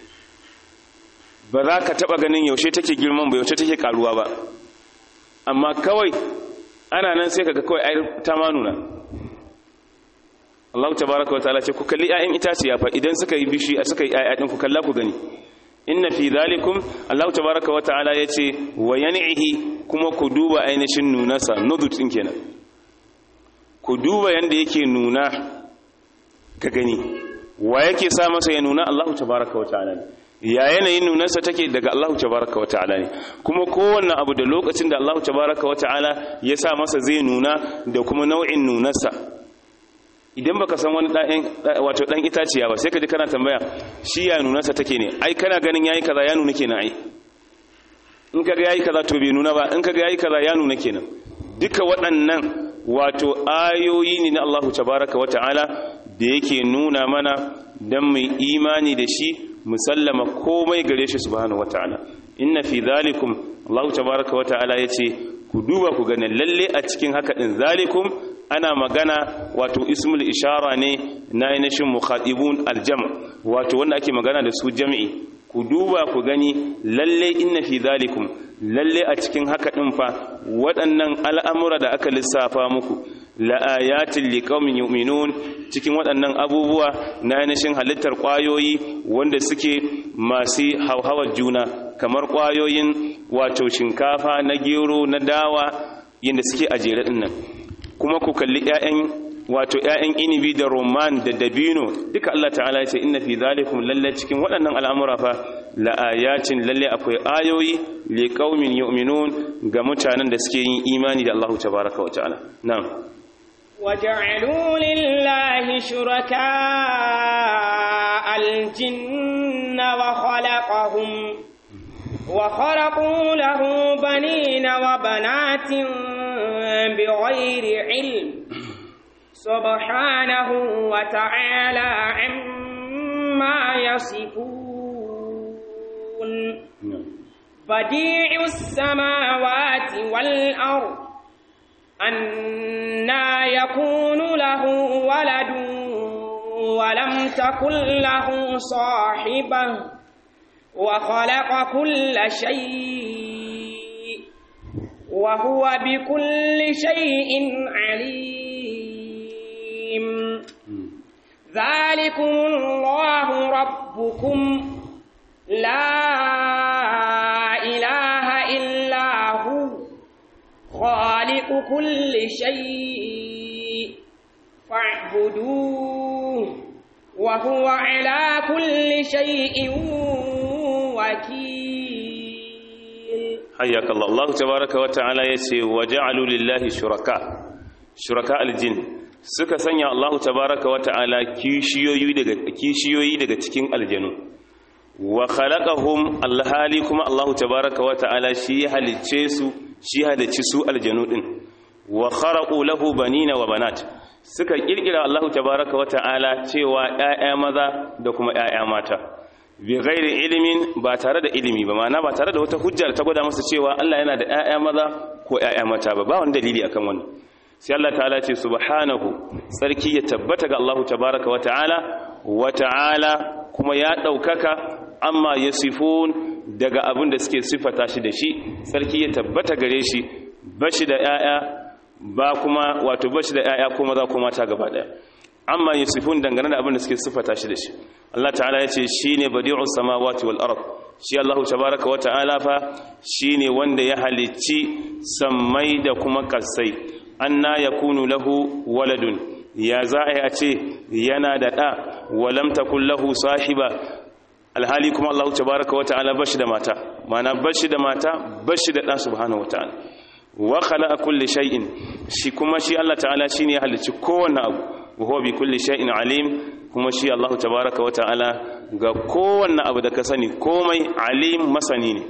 ba za ka taɓa ganin yaushe take girman ba yaushe take ƙaruwa ba amma kawai ana nan sai kaga kawai ai ta ma nuna Allah tabaraka wa ta'ala ce ku kalli ƴaƴan itaciya fa idan suka yi bishi suka yi ƴaƴa din ku kalla ku gani inna fi zalikum Allah tabaraka wa ta'ala yace wa yan'ihi kuma ku duba ainihin nunasa nudut din kenan ku duba yanda yake nuna ka gani wa yake sa masa ya nuna Allah tabaraka wa ta'ala ya yanayin nunarsa take daga Allah tabaraka wa ta'ala ne kuma kowanne abu da lokacin da Allah tabaraka wa ta'ala ya sa masa zai nuna da kuma nau'in nunarsa idan baka san wani ɗan wato ɗan itaciya ba sai ka ji kana tambaya shi ya nunarsa take ne ai kana ganin yayi kaza ya nuna kenan ai in kaga yayi kaza to bai nuna ba in kaga yayi kaza ya nuna kenan duka waɗannan wato ayoyi ne na Allah tabaraka wa ta'ala da yake nuna mana dan mu imani da shi musallama komai gare shi subhanahu wataala inna fi zalikum Allah tabaaraka wataala yace ku duba ku ganin lalle a cikin haka din zalikum ana magana wato ismul ishara ne na ainihin mukhatibun aljam wato wanda ake magana da su jami'i ku duba ku gani lalle inna fi zalikum lalle a cikin haka din fa waɗannan al'amura da aka lissafa muku la'ayatin liqaumin yu'minun cikin waɗannan abubuwa na ainihin halittar ƙwayoyi wanda suke masu hauhawar juna kamar ƙwayoyin wato shinkafa na gero na dawa yadda suke a jere ɗin nan kuma ku kalli 'ya'yan wato 'ya'yan inibi da roman da dabino duka Allah ta'ala ya ce inna fi zalikum lalle cikin waɗannan al'amura fa la'ayatin lalle akwai ayoyi liqaumin yu'minun ga mutanen da suke yin imani da Allah tabaraka wa ta'ala na'am وجعلوا لله شركاء الجن وخلقهم وخلقوا له بنين وبنات بغير علم سبحانه وتعالى عما يصفون بديع السماوات والأرض أنا يكون له ولد ولم تكن له صاحبة وخلق كل شيء وهو بكل شيء عليم ذلكم الله ربكم لا إله إلا هو خالق كل شيء فاعبدوه وهو على كل شيء وكيل حياك الله الله تبارك وتعالى يسي وجعلوا لله شركاء شركاء الجن suka sanya Allah tabaraka wa ta'ala kishiyoyi daga kishiyoyi daga cikin aljanu wa khalaqahum alhali kuma Allah tabaraka wa ta'ala shi halicce su shi halicci su aljanu din wa kharaqu lahu banina wa banat suka kirkira Allah tabaraka wa ta'ala cewa ƴaƴa maza da kuma ƴaƴa mata bi ghairi ilimin ba tare da ilimi ba ma'ana ba tare da wata hujjar ta gwada masa cewa Allah yana da ƴaƴa maza ko ƴaƴa mata ba ba wani dalili akan wannan sai Allah ta'ala ce subhanahu sarki ya tabbata ga Allah tabaraka wa ta'ala wa ta'ala kuma ya daukaka amma yasifun daga abin da suke sifata shi da shi sarki ya tabbata gare shi bashi da ƴaƴa ba kuma wato bashi da ƴaƴa ko maza ko mata gaba daya amma yasifun dangane da abin da suke sifata shi da shi Allah ta'ala ya ce shine badi'us samawati wal ard shi Allah tabaraka wa ta'ala fa shine wanda ya halicci sammai da kuma kasai anna yakunu lahu waladun ya za a ce yana da da walam takul lahu sahiba alhali kuma Allah tabaraka wa ta'ala bashi da mata mana bashi da mata bashi da da subhanahu wa ta'ala wa khalaqa kulli shay'in shi kuma shi Allah ta'ala shine ya halicci kowanne abu wa huwa bi kulli shay'in alim kuma shi Allah tabaraka wa ta'ala ga kowanne abu da ka sani komai alim masani ne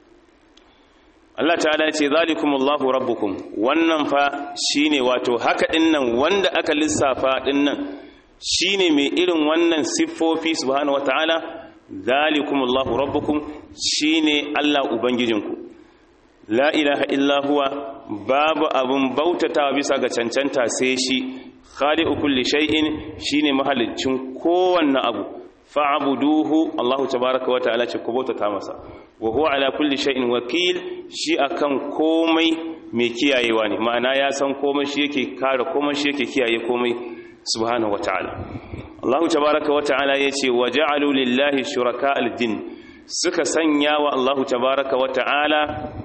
Allah ta'ala ce zalikumullahu rabbukum wannan fa shine wato haka dinnan wanda aka lissafa dinnan shine mai irin wannan siffofi subhanahu wataala zalikumullahu rabbukum shine Allah ubangijinku la ilaha illa huwa babu abun bautatawa bisa ga cancanta sai shi khaliqu kulli shay'in shine mahalicin kowanne abu fa'buduhu Allahu tabaaraka wa ta'ala ce ku bautata masa wa huwa ala kulli shay'in wakil shi akan komai mai kiyayewa ne ma'ana ya san komai shi yake kare komai shi yake kiyaye komai subhanahu wa ta'ala Allahu tabaaraka wa ta'ala yace wa ja'alu lillahi shuraka al-jin suka sanya wa Allahu tabaaraka wa ta'ala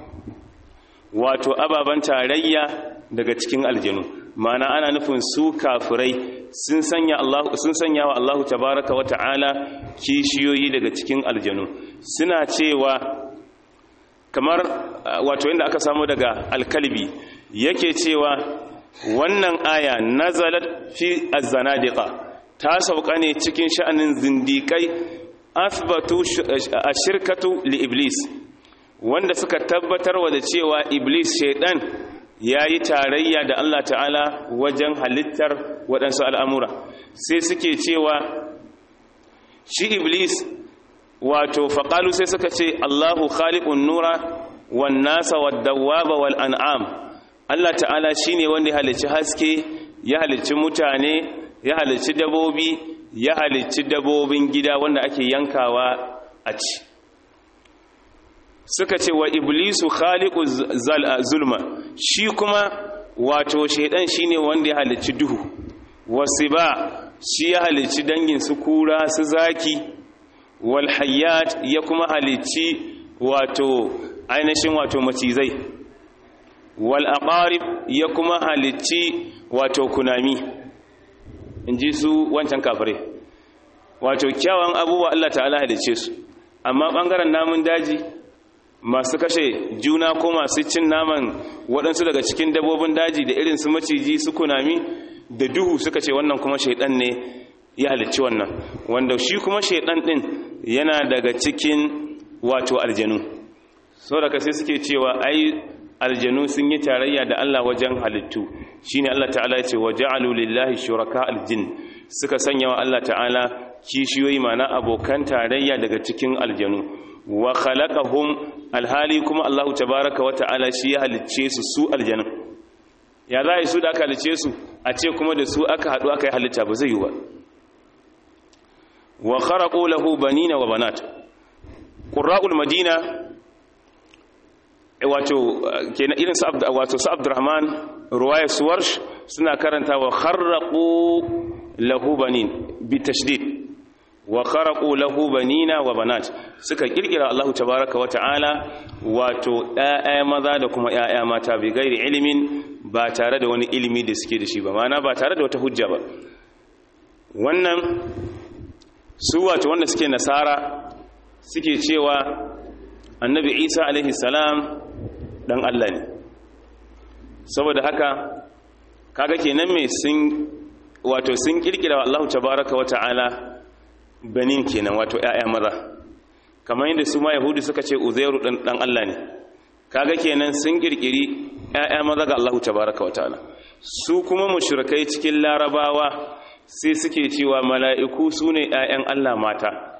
wato ababan tarayya daga cikin aljanu ma'ana ana nufin su kafirai sun sanya Allah sun sanya wa Allahu tabaaraka wa ta'ala kishiyoyi daga cikin aljanu suna cewa kamar wato inda aka samu daga alkalbi yake cewa wannan aya nazalat fi az-zanadiqa ta sauka ne cikin sha'anin zindikai asbatu ashirkatu li iblis wanda suka tabbatar wa da cewa iblis shaidan ya yi tarayya da Allah ta'ala wajen halittar waɗansu al'amura sai suke cewa shi iblis wato faƙalu sai suka ce Allahu khaliqun nura wan nasa wad dawwaba wal an'am Allah ta'ala shine wanda ya halicci haske ya halicci mutane ya halicci dabobi ya halicci dabobin gida wanda ake yankawa a ci suka ce wa iblisu khaliqu zulma shi kuma wato shaidan shine wanda ya halicci duhu wasiba shi ya halicci dangin su kura su zaki wal hayyat ya kuma halicci wato ainihin wato macizai wal aqarib ya kuma halicci wato kunami inji su wancan kafire wato kyawun abubuwa Allah ta'ala halicce su amma bangaren namun daji masu kashe juna ko masu cin naman waɗansu daga cikin dabobin daji da irin su maciji su kunami da duhu suka ce wannan kuma shaidan ne ya halicci wannan wanda shi kuma shaidan ɗin yana daga cikin wato aljanu saboda sai suke cewa ai aljanu sun yi tarayya da Allah wajen halittu shine Allah ta'ala ya ce wa ja'alu lillahi shuraka aljin suka sanya wa Allah ta'ala kishiyoyi mana abokan tarayya daga cikin aljanu wa khalaqahum alhali kuma Allahu tabaaraka wa ta'ala shi ya halicce su su aljanna ya zai su da aka halicce su a ce kuma da su aka hadu aka yi halitta ba zai yi ba wa kharaqu lahu banina wa banat qurra'ul madina wato kenan irin su wato su Abdurrahman ruwaya suwarsh suna karanta wa kharaqu lahu banin bi tashdid wa kharaqu lahu banina wa banat suka kirkira Allah tabaaraka wa ta'ala wato ɗaya maza da kuma ƴaƴa mata bi gairi ilimin ba tare da wani ilimi da suke da shi ba mana ba tare da wata hujja ba wannan su wato wanda suke nasara suke cewa annabi Isa alaihi salam dan Allah ne saboda haka kaga kenan me sun wato sun kirkira Allah tabaaraka wa ta'ala banin kenan wato ƴaƴa maza kamar yadda su ma yahudi suka ce uzairu dan dan Allah ne kaga kenan sun kirkiri ƴaƴa maza ga Allah tabaaraka wa ta'ala su kuma mushrikai cikin larabawa sai suke cewa mala'iku sune ƴaƴan Allah mata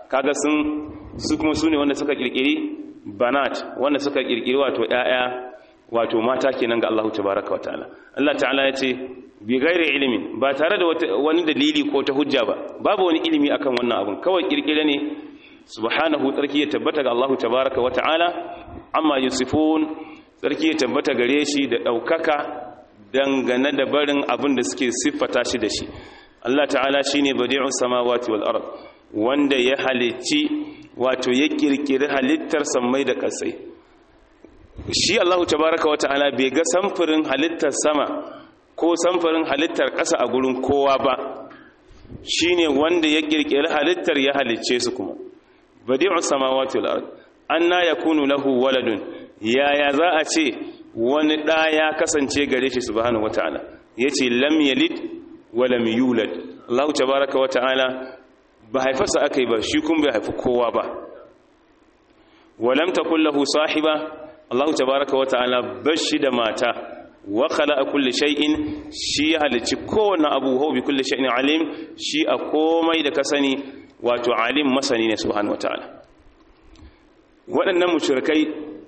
kaga sun su kuma su ne wanda suka kirkiri banat wanda suka kirkiri wato ƴaƴa wato mata kenan ga Allah tabaraka wa ta'ala Allah ta'ala ya ce bi gairi ilimin ba tare da wani dalili ko ta hujja ba babu wani ilimi akan wannan abun kawai kirkire ne subhanahu tsarki ya tabbata ga Allah tabaraka wa ta'ala amma yusifun tsarki ya tabbata gare shi da ɗaukaka dangane da barin abin da suke siffata shi da shi Allah ta'ala shine badi'us samawati wal ard wanda ya halicci wato ya kirkiri halittar sammai da ƙasai shi Allah tabaraka wa ta'ala bai ga samfurin halittar sama ko samfurin halittar ƙasa a gurin kowa ba shine wanda ya kirkiri halittar ya halicce su kuma badi'us samawati wal ard anna yakunu lahu waladun yaya za a ce wani ɗa ya kasance gare shi subhanahu wata'ala yace lam yalid wa lam yulad Allah tabaaraka wata'ala ba haifarsa akai ba shi kun bai haifi kowa ba wa lam takul lahu sahiba Allah tabaaraka wata'ala bashi da mata wa khalaqa kulli shay'in shi halici kowanne abu huwa bi kulli shay'in alim shi a komai da ka sani wato alim masani ne subhanahu wata'ala waɗannan mushrikai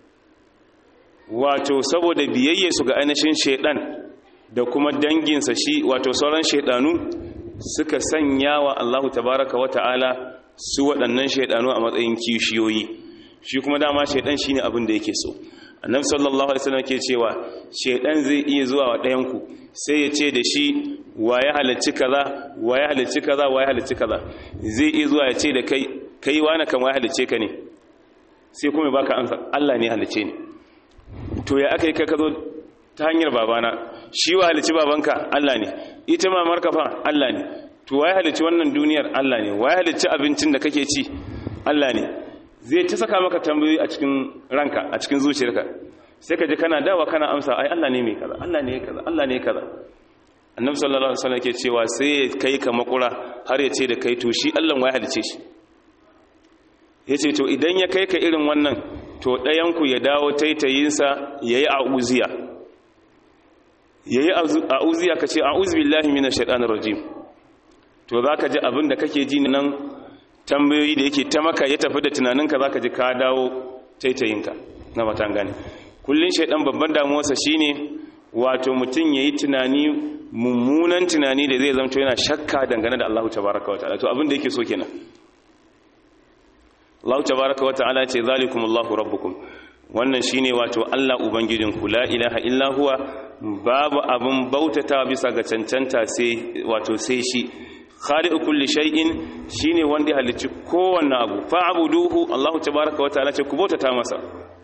wato saboda biyayye su ga ainihin shaidan da kuma danginsa shi wato sauran shaidanu suka sanya wa Allahu tabaraka wa ta'ala su waɗannan shaidanu a matsayin kishiyoyi shi kuma dama shaidan shine abin da yake so annabi sallallahu alaihi wasallam ke cewa shaidan zai iya zuwa wa ɗayan ku sai ya ce da shi wa ya halicci kaza wa ya halicci kaza wa ya halicci kaza zai iya zuwa ya ce da kai kai wani kan wa ya halicce ka ne sai kuma baka amsa Allah ne halicce ni to ya aka yi ka zo ta hanyar babana shi wa halici babanka Allah ne ita mamarka fa Allah ne to waye halici wannan duniyar Allah ne waye halici abincin da kake ci Allah ne zai ta saka maka tambayoyi a cikin ranka a cikin zuciyarka sai ka ji kana dawa kana amsa ai Allah ne mai kaza Allah ne kaza Allah ne kaza annabi sallallahu alaihi wasallam ke cewa sai kai ka makura har ya ce da kai to shi Allah waye halice shi yace to idan ya kai ka irin wannan to ɗayanku ya dawo taitayinsa ya yi a'uziya ya yi a'uziya ka ce a'uzi billahi mina shaɗanar rajim to za ka ji abin da kake ji nan tambayoyi da yake ta maka ya tafi da tunaninka za ka ji ka dawo taitayinka na matan gane kullum shaɗan babban damuwarsa shine wato mutum ya yi tunani mummunan tunani da zai zamto yana shakka dangane da allahu tabaraka wa ta'ala to abin da yake so kenan Allah tabaraka wa ta'ala ce zalikum Allahu rabbukum wannan shine wato Allah ubangijinku la ilaha illa huwa babu abun bautata bisa ga cancanta sai wato sai shi khaliqu kulli shay'in shine wanda halicci kowanne abu fa'buduhu Allah tabaraka wa ta'ala ce ku bautata masa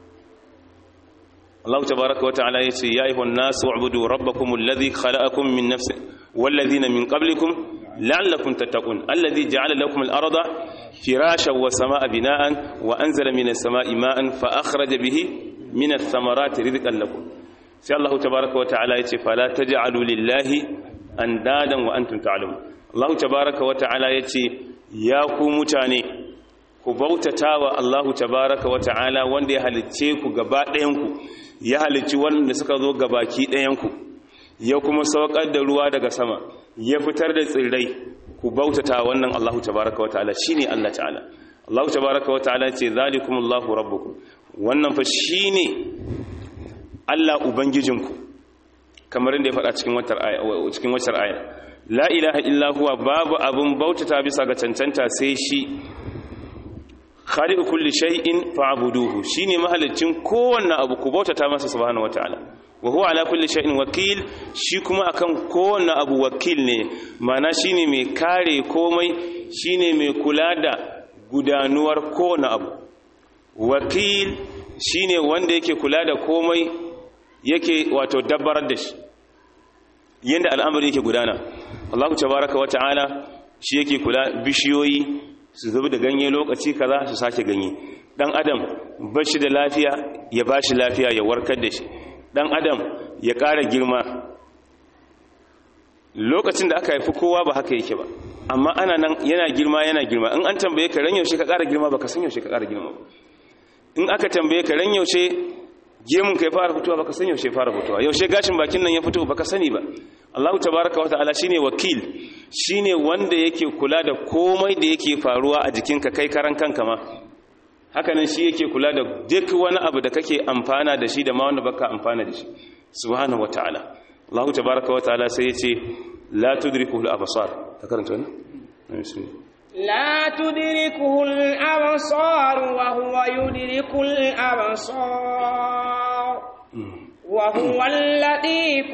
Allah tabaraka wa ta'ala yace ya ayyuhan nasu ubudu rabbakum alladhi khalaqakum min nafsin walladhina min qablikum la'allakum tattaqun alladhi ja'ala lakum al-arda فراشا وسماء بناء وأنزل من السماء ماء فأخرج به من الثمرات رزقا لكم سي الله تبارك وتعالى يتي فلا تجعلوا لله أندادا وأنتم تعلمون الله تبارك وتعالى يتي يا متاني ku bautata wa Allahu tabaraka wa ta'ala wanda ya halicce ku gaba ɗayanku ya halicci wanda suka zo gabaki ɗayanku ya kuma saukar da ruwa daga sama ya fitar da tsirrai ku bautata wannan Allahu tabaraka wa ta'ala shine Allah ta'ala Allahu tabaraka wa ta'ala ce zalikumullahu rabbukum wannan fa shine Allah ubangijinku kamar inda ya faɗa cikin watar aya cikin watar aya la ilaha illa huwa babu abun bautata bisa ga cancanta sai shi khaliqu kulli shay'in fa'buduhu shine mahalicin kowanne abu ku bautata masa subhanahu wa ta'ala wa huwa ala kulli shay'in wakil shi kuma akan kowanne abu wakil ne mana shine mai kare komai shine mai kula da gudanuwar kowanne abu wakil shine wanda yake kula da komai yake wato dabbarar da shi yanda al'amari yake gudana Allah tabaraka wa ta'ala shi yake kula bishiyoyi su zubi da ganye lokaci kaza su sake ganye dan adam bashi da lafiya ya bashi lafiya ya warkar da shi dan adam ya ƙara girma lokacin da aka haifi kowa ba haka yake ba amma ana nan yana girma yana girma in an tambaye ka ran yaushe ka ƙara girma ba ka san yaushe ka ƙara girma ba in aka tambaye ka ran yaushe gemun kai fara fitowa baka san yaushe fara fitowa yaushe gashin bakin nan ya fito baka sani ba Allah tabaraka wa ta'ala shine wakil shine wanda yake kula da komai da yake faruwa a jikinka kai karan kanka ma hakanan shi yake kula da duk wani abu da kake amfana da shi da ma wanda baka amfana da shi subhanahu wa ta'ala Allah tabaraka wa ta'ala sai yace la tudrikuhu al-absar ta karanta wannan bismillah لا تدركه الأبصار وهو يدرك الأبصار وهو اللطيف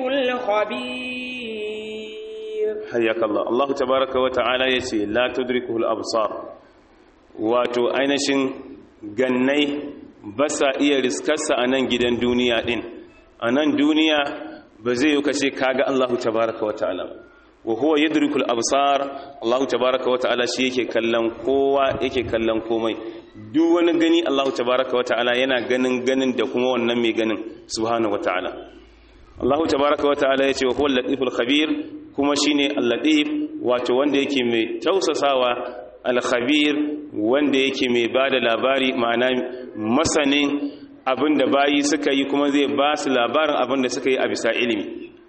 الخبير حياك الله الله تبارك وتعالى يسي لا تدركه الأبصار wato ainihin gannai ba sa iya riskarsa a nan gidan duniya ɗin a nan duniya ba zai yi kace kaga Allahu tabaraka wa ta'ala wa huwa yadrikul absar Allahu tabaraka wa ta'ala shi yake kallon kowa yake kallon komai duk wani gani Allahu tabaraka wa ta'ala yana ganin ganin da kuma wannan mai ganin subhanahu wa ta'ala Allahu tabaraka wa ta'ala yace wa huwa al-latiful khabir kuma shine al-latif wato wanda yake mai tausasawa al-khabir wanda yake mai bada labari ma'ana masanin abinda bayi suka yi kuma zai ba su labarin abinda suka yi a bisa ilimi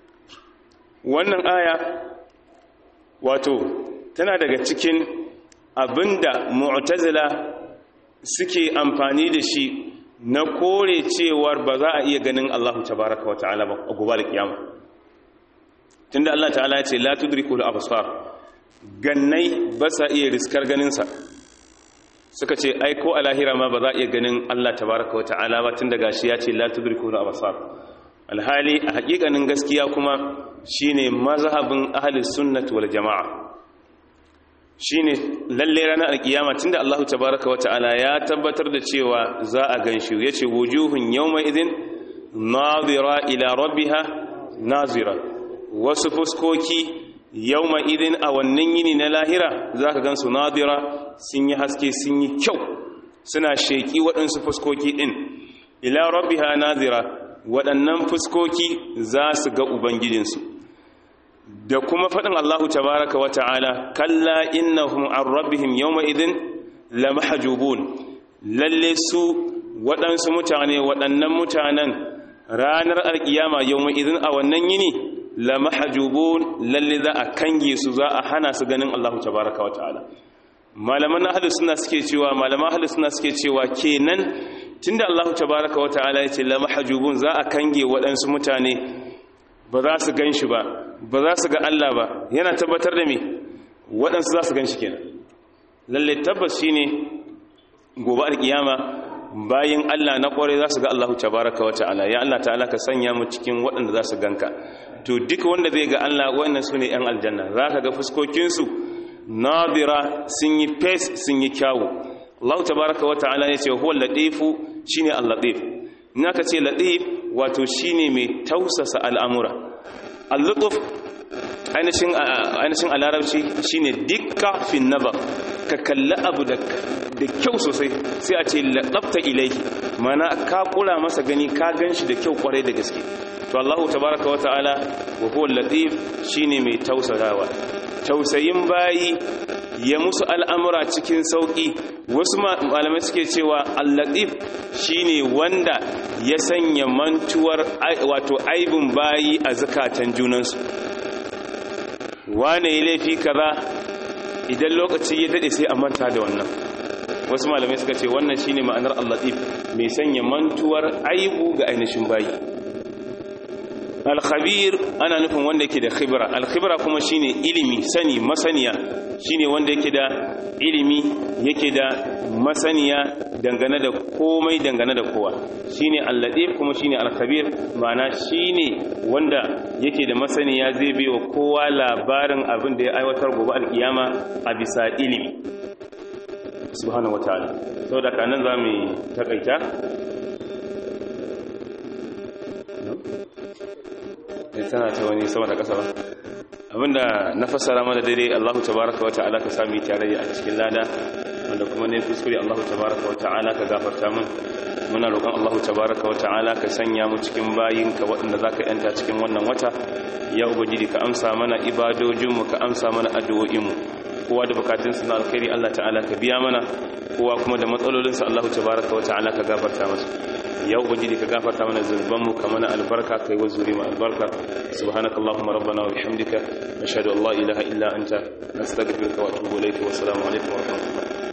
wannan aya wato tana daga cikin abinda mu'tazila suke amfani da shi na kore cewar ba za a iya ganin Allah tabaraka wa ta'ala ba a gobe da kiyama tunda Allah ta'ala ya ce la tudrikul absar gannai ba sa iya riskar ganin sa suka ce ai ko a lahira ma ba za a iya ganin Allah tabaraka wa ta'ala ba tunda gashi ya ce la tudrikul absar alhali a hakikanin gaskiya kuma shine mazhabin ahlus sunnah wal jamaa shine lalle ranar alkiyama tunda Allah tabaaraka wa ta'ala ya tabbatar da cewa za a ganshi yace wujuhun yawma idhin nadira ila rabbiha nazira wasu fuskoki yawma idhin a wannan yini na lahira zaka gansu nadira sun yi haske sun yi kyau suna sheki waɗansu fuskoki din ila rabbiha nazira waɗannan fuskoki za su ga ubangijinsu da kuma faɗin Allahu tabaraka wa ta'ala kalla innahum an rabbihim yawma idhin la mahjubun lalle su waɗansu mutane waɗannan mutanen ranar alkiyama yawma idhin a wannan yini la mahjubun lalle za a kange su za a hana su ganin Allahu tabaraka wa ta'ala malaman ahlus sunna suke cewa malaman ahlus sunna suke cewa kenan tunda Allahu tabaraka wa ta'ala ya ce la mahjubun za a kange waɗansu mutane ba za su gan shi ba ba za su ga Allah ba yana tabbatar da me waɗansu za su gan shi kenan lalle tabbas shi ne gobe alkiyama bayan Allah na ƙwarai za su ga Allah tabaraka wa ta'ala ya Allah ta'ala ka sanya mu cikin waɗanda za su ganka to duk wanda zai ga Allah wannan su ne 'yan aljanna za ka ga fuskokinsu nadira sun yi fes sun yi kyawu Allah tabaraka wa ta'ala ya ce huwa latifu shine al-latif in aka ce latif wato shine mai tausasa al'amura al-lutuf ainihin a larabci shine dikka fin nazar ka kalli abu da kyau sosai sai a ce laɗafta ilaihi mana ka kula masa gani ka gan shi da kyau kwarai da gaske to Allahu tabaraka wa ta'ala wa huwa latif shine mai tausasawa tausayin bayi ya musu al'amura cikin sauƙi wasu malamai suke cewa al-latif shine wanda ya sanya mantuwar wato aibin bayi a zakatan junansu wane ya laifi kaza idan lokaci ya dade sai a manta da wannan wasu malamai suka ce wannan shine ma'anar al-latif mai sanya mantuwar aibu ga ainihin bayi al-khabir ana nufin wanda yake da khibra al-khibra kuma shine ilimi sani masaniya shine wanda yake da ilimi yake da masaniya dangane da komai dangane da kowa shine al-latif kuma shine al-khabir ma'ana shine wanda yake da masaniya zai bai wa kowa labarin abin da ya aiwatar gobe al-kiyama a bisa ilimi subhanahu wataala saboda kanan zamu takaita tana ta wani sama da ƙasa ba abinda na fassara mana daidai Allahu tabaraka wa ta'ala ka sami tare a cikin lada wanda kuma ne kuskure Allahu tabaraka wa ta'ala ka gafarta min muna roƙon Allahu tabaraka wa ta'ala ka sanya mu cikin bayinka waɗanda zaka yanta cikin wannan wata ya ubangiji ka amsa mana ibadojinmu ka amsa mana addu'o'inmu kowa da bukatunsa na alkhairi Allah ta'ala ka biya mana kowa kuma da matsalolinsa Allah tabaraka wa ta'ala ka gafarta masa ya ubangiji ka gafarta mana zunubanmu ka mana albarka kai wa zuri ma albarka subhanakallahumma rabbana wa bihamdika nashhadu an la ilaha illa anta nastaghfiruka wa atubu ilayka wa assalamu alaikum wa rahmatullahi